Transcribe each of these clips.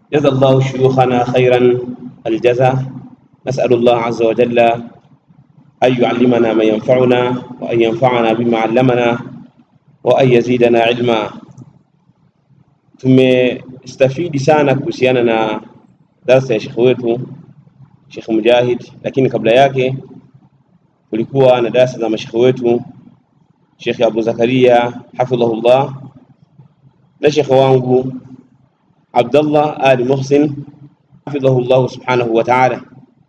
جزا الله شيوخنا خيرا الجزاء نسأل الله عز وجل أن يعلمنا ما ينفعنا وأن ينفعنا بما علمنا وأن يزيدنا علما tumestafidi sana kuhusiana na darsa ya shekhe wetu Shekh Mujahid, lakini kabla yake kulikuwa na darasa za mashekhe wetu Shekhe Abu Zakaria hafidhahullah na shekhe wangu Abdallah Ali Muhsin hafidhahullah subhanahu wa ta'ala,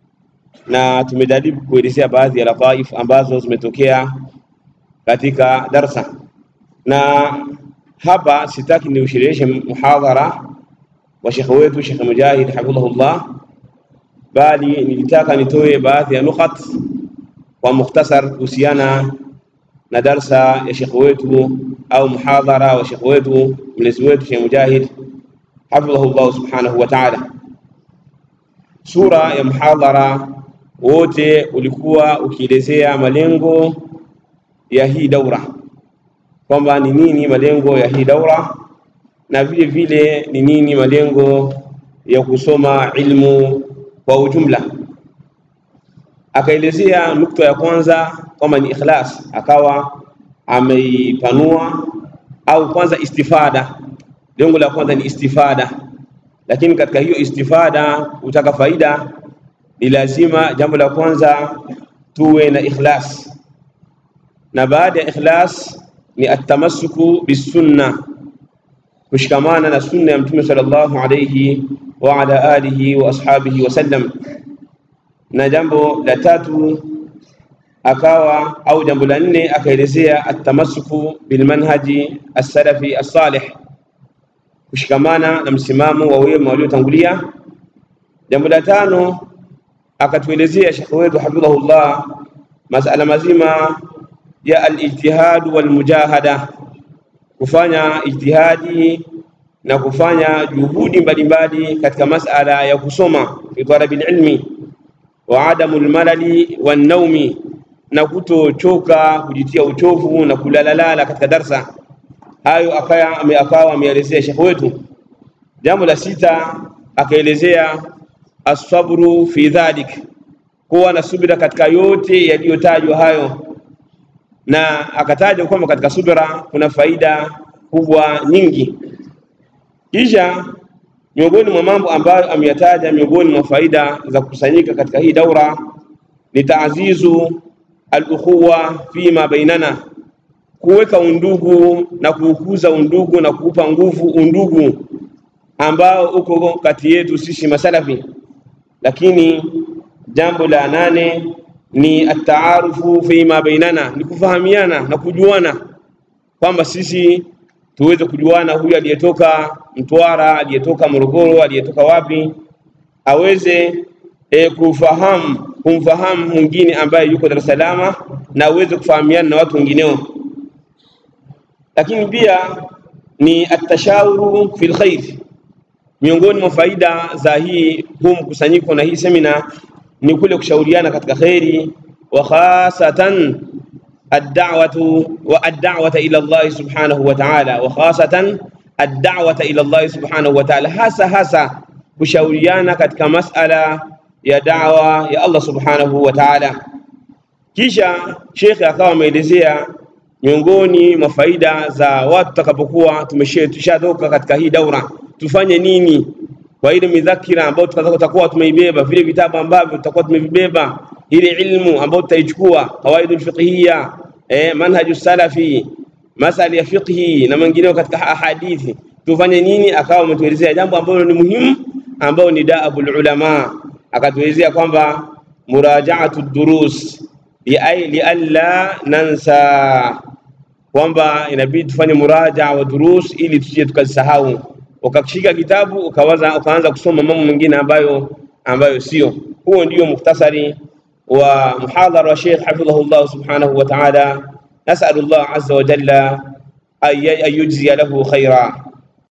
na tumejaribu kuelezea baadhi ya lataif ambazo zimetokea katika darsa, na hapa sitaki niushereheshe muhadhara wa shekhe wetu Shekhe Mujahid hafidhahullah, bali nilitaka nitoe baadhi ya nukhat kwa mukhtasar kuhusiana na darsa ya shekhe wetu au muhadhara wa shekhe wetu mlezi wetu Shekhe Mujahid hafidhahullah subhanahu wa ta'ala. Sura ya muhadhara wote ulikuwa ukielezea malengo ya hii daura, kwamba ni nini malengo ya hii daura na vile vile ni nini malengo ya kusoma ilmu kwa ujumla. Akaelezea nukta ya kwanza kwamba ni ikhlas, akawa ameipanua au kwanza istifada. Lengo la kwanza ni istifada, lakini katika hiyo istifada, kutaka faida, ni lazima jambo la kwanza tuwe na ikhlas, na baada ya ikhlas ni atamassuku bisunna, kushikamana na sunna ya Mtume sallallahu alayhi wa ala alihi wa ashabihi wasallam. Na jambo la tatu akawa au jambo la nne akaelezea atamassuku bilmanhaji as-salafi as-salih, kushikamana na msimamo wa wema waliotangulia. Jambo la tano akatuelezea shekhe wetu hafidhahullah masala mazima ya al-ijtihad wal mujahada, kufanya ijtihadi na kufanya juhudi mbalimbali katika masala ya kusoma fi talabil ilmi wa adamu lmalali wannaumi, na kutochoka kujitia uchovu na kulalalala katika darsa. Hayo akawa ameelezea shekhe wetu. Jambo la sita akaelezea asabru fi dhalik, kuwa na subira katika yote yaliyotajwa hayo, na akataja kwamba katika subira kuna faida kubwa nyingi. Kisha miongoni mwa mambo ambayo ameyataja miongoni mwa faida za kukusanyika katika hii daura ni taazizu al-ukhuwa fima bainana, kuweka undugu na kuukuza undugu na kuupa nguvu undugu ambao uko kati yetu sisi masalafi. Lakini jambo la nane ni ataarufu fima bainana, ni kufahamiana na kujuana, kwamba sisi tuweze kujuana, huyu aliyetoka Mtwara, aliyetoka Morogoro, aliyetoka wapi, aweze e, kufahamu kumfahamu mwingine ambaye yuko Dar es Salaam na aweze kufahamiana na watu wengineo. Lakini pia ni atashawuru fil khair, miongoni mwa faida za hii huu mkusanyiko na hii semina ni kule kushauriana katika kheri, wa khasatan ad-da'watu wa ad-da'wata ila Allah subhanahu wa ta'ala, wa khasatan ad-da'wata ila Allah subhanahu wa ta'ala, hasa hasa kushauriana katika masala ya da'wa ya Allah subhanahu wa ta'ala. Kisha shekhe akawa ameelezea miongoni mwa faida za watu tutakapokuwa tumeshatoka katika hii daura, tufanye nini kwa ile midhakira ambayo tutakuwa tumeibeba, vile vitabu ambavyo tutakuwa tumevibeba, ile ilmu ambayo tutaichukua, qawaidul fiqhiyya, eh, manhaju salafi, masala ya fiqhi na mengineo katika ahadithi, tufanye nini? Akawa ametuelezea jambo ambalo ni muhimu, ambao ni daabul ulama, akatuelezea kwamba murajaatu durus lialla nansa, kwamba inabidi tufanye muraja wa durus ili tusije tukazisahau ukakishika kitabu ukawaza ukaanza kusoma mambo mengine ambayo ambayo sio. Huo ndio mukhtasari wa muhadhara wa Sheikh hafidhahullah subhanahu wa ta'ala. Nasalullah azza wa jalla an yujziya lahu khaira.